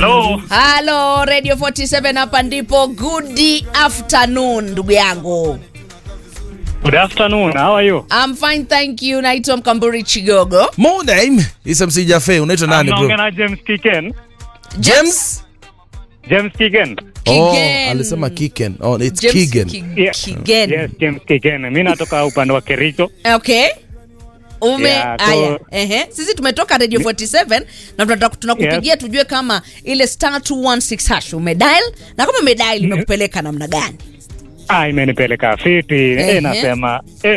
Hello. Halo, Radio 47 hapa ndipo. Good afternoon ndugu yangu. Good afternoon. How are you? I'm fine thank you. Naitwa Mkamburi Chigogo. Mo name is MC Jafe. Unaitwa nani Naongea bro? na James Kiken. James? James Kiken. Oh, Kigen. alisema Kiken. Oh, it's James Kigen. Ki- Yeah. Kigen. Yes, James Kiken. Mimi natoka upande wa Kericho. Okay. Ume Yeah, so- aya. Ehe. Sisi tumetoka Radio 47 na tunataka tunakupigia tujue kama ile star 216 hash umedial na kama umedial imekupeleka namna gani? Ah, imenipeleka fiti. Ehe. Eh, nasema eh,